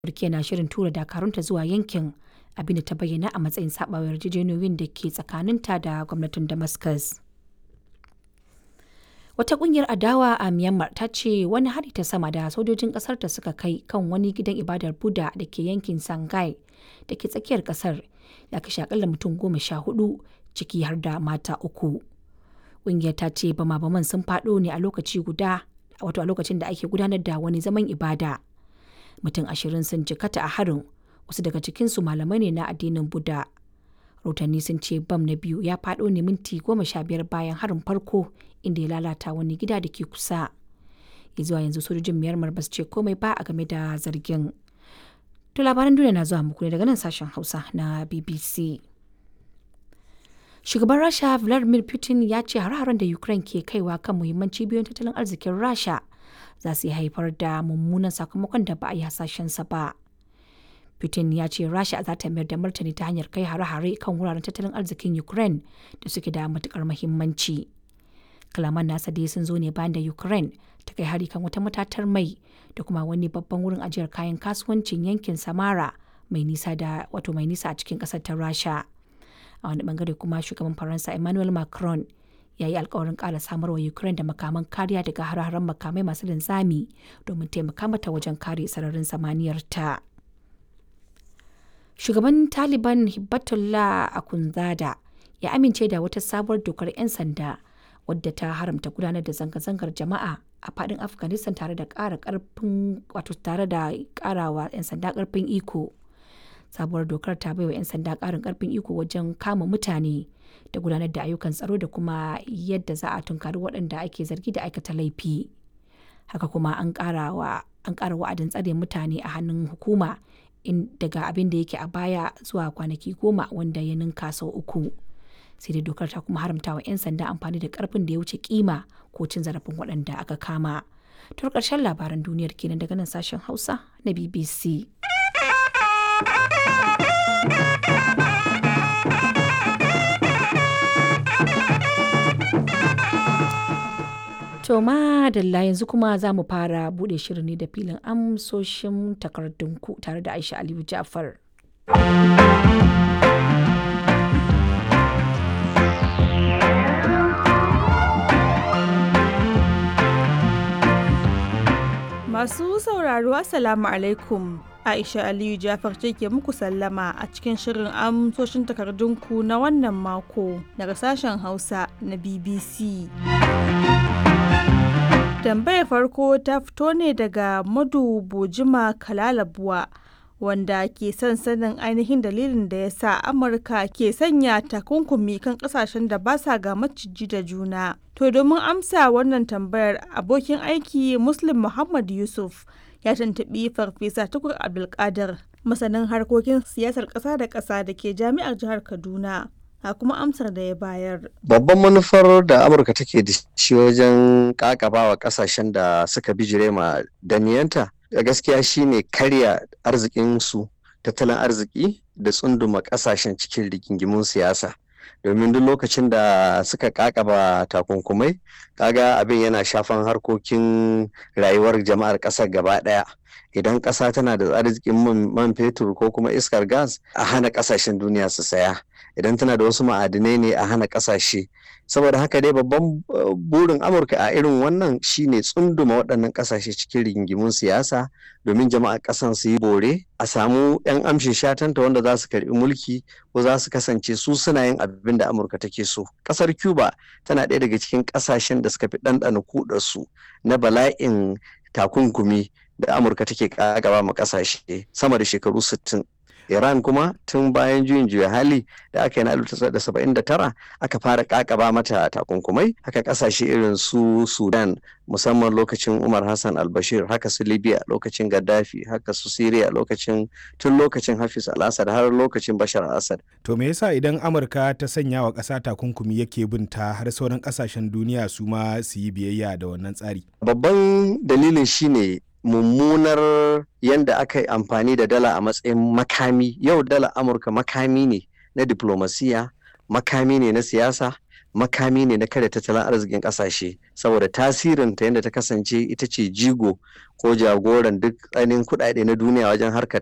Turkiyya na shirin tura dakarunta zuwa yankin, abin da ta bayyana a matsayin saɓawa yarjejeniyoyin da ke tsakaninta da gwamnatin Damascus. Wata ƙungiyar adawa a Myanmar ta ce wani hari ta sama da sojojin ƙasarta suka kai kan wani gidan ibadar Buddha da ke yankin Songhai da ke tsakiyar ƙasar ya kashe akalla mutum goma sha hudu ciki har da mata uku. Ƙungiyar ta ce bama-baman sun faɗo ne a lokaci guda wato a lokacin da ake gudanar da wani zaman ibada. Mutum ashirin sun jikata a harin wasu daga cikinsu malamai ne na addinin Buddha. Rahotanni sun ce bam na biyu ya faɗo ne minti goma sha biyar bayan harin farko inda ya lalata wani gida da ke kusa. Ya zuwa yanzu sojojin Myanmar ba su ce komai ba a game da zargin. To labaran duniya na zuwa muku ne daga nan sashen Hausa na BBC. Shugaban Rasha Vladimir Putin ya ce har-haren da Ukraine ke kaiwa kan muhimman cibiyoyin tattalin arzikin Rasha za su haifar da mummunan sakamakon da ba a yi hasashensa ba. Putin ya ce Rasha za ta mayar da martani ta hanyar kai hare-hare kan wuraren tattalin arzikin Ukraine da suke da matukar muhimmanci. Kalaman nasa dai sun zo ne bayan da Ukraine ta kai hari kan wata matatar mai da kuma wani babban wurin ajiyar kayan kasuwancin yankin Samara mai nisa da wato mai nisa a cikin kasar ta Rasha. A wani bangare kuma shugaban Faransa Emmanuel Macron ya yi alkawarin ƙara samarwa Ukraine da makaman kariya daga hare-haren makamai masu linzami domin taimaka mata wajen kare sararin samaniyar ta. Shugaban Taliban Hibbatullah Akhundzada ya amince da wata sabuwar dokar 'yan sanda wadda ta haramta gudanar da zanga-zangar jama'a a fadin Afghanistan tare da ƙara ƙarfin wato tare da ƙarawa 'yan sanda ƙarfin iko. Sabuwar dokar ta baiwa 'yan sanda ƙarin ƙarfin iko wajen kama mutane da gudanar da ayyukan tsaro da kuma yadda za a tunkari waɗanda ake zargi da aikata laifi. Haka kuma an ƙara wa'adin tsare mutane a hannun hukuma in daga abin da yake a baya zuwa kwanaki goma wanda ya ninka sau uku sai dai dokar ta kuma haramta wa 'yan sanda amfani da karfin da ya wuce kima ko cin zarafin waɗanda aka kama to ƙarshen labaran duniyar kenan daga nan sashen hausa na bbc To madalla yanzu kuma za mu fara bude shirin ne da filin amsoshin takardunku tare da Aisha Aliyu Ja'far. Masu sauraro Assalamu alaikum. Aisha Aliyu Jafar ce ke muku sallama a cikin shirin amsoshin takardunku na wannan mako daga sashen Hausa na BBC. Tambayar farko ta fito ne daga Madu Bojima Kalalabuwa wanda ke son sanin ainihin dalilin da ya sa Amurka ke sanya takunkumi kan kasashen da ba sa ga maciji da juna. To domin amsa wannan tambayar abokin aiki Muslim Muhammad Yusuf ya tantabi Farfesa Tukur Abdulkadir masanin harkokin siyasar ƙasa da ƙasa da ke jami'ar jihar Kaduna. a kuma amsar da ya bayar. Babban manufar da Amurka take da shi wajen kakabawa kasashen da suka bijire ma daniyanta da gaskiya shine karya arzikinsu tattalin arziki da tsunduma kasashen cikin rigingimun siyasa. domin duk lokacin da suka kakaba takunkumai kaga abin yana shafan harkokin rayuwar jama'ar ƙasar gaba ɗaya idan ƙasa tana da arzikin man fetur ko kuma iskar gas a hana ƙasashen duniya su saya idan tana da wasu ma'adinai ne a hana ƙasashe saboda haka dai babban burin amurka a irin wannan shine tsunduma waɗannan ƙasashe cikin rigingimun siyasa domin jama'a ƙasan su yi bore a samu 'yan amshin shatanta wanda za su karɓi mulki ko za su kasance su suna yin abin da amurka take so ƙasar cuba tana ɗaya daga cikin ƙasashen da suka fi ɗanɗana kudarsu na bala'in takunkumi da amurka take ƙagaba ma ƙasashe sama da shekaru sittin. Iran kuma tun bayan juyin juya hali da aka yi na 1979 aka fara kakaba mata takunkumai haka kasashe irin su Sudan musamman lokacin Umar Hassan al-Bashir haka su Libya lokacin Gaddafi haka su Syria lokacin tun lokacin Hafiz al-Assad har lokacin Bashar al-Assad. To me yasa idan Amurka ta sanya wa ƙasa takunkumi yake binta har sauran ƙasashen duniya su ma su yi biyayya da wannan tsari? Babban dalilin shine mummunar yadda aka yi amfani da dala a matsayin makami yau dala amurka makami ne na diplomasiya makami ne na siyasa makami ne na kare tattalin arzikin kasashe saboda tasirin ta yadda ta kasance ita ce jigo ko jagoran duk ainihin kuɗaɗe na duniya wajen harkar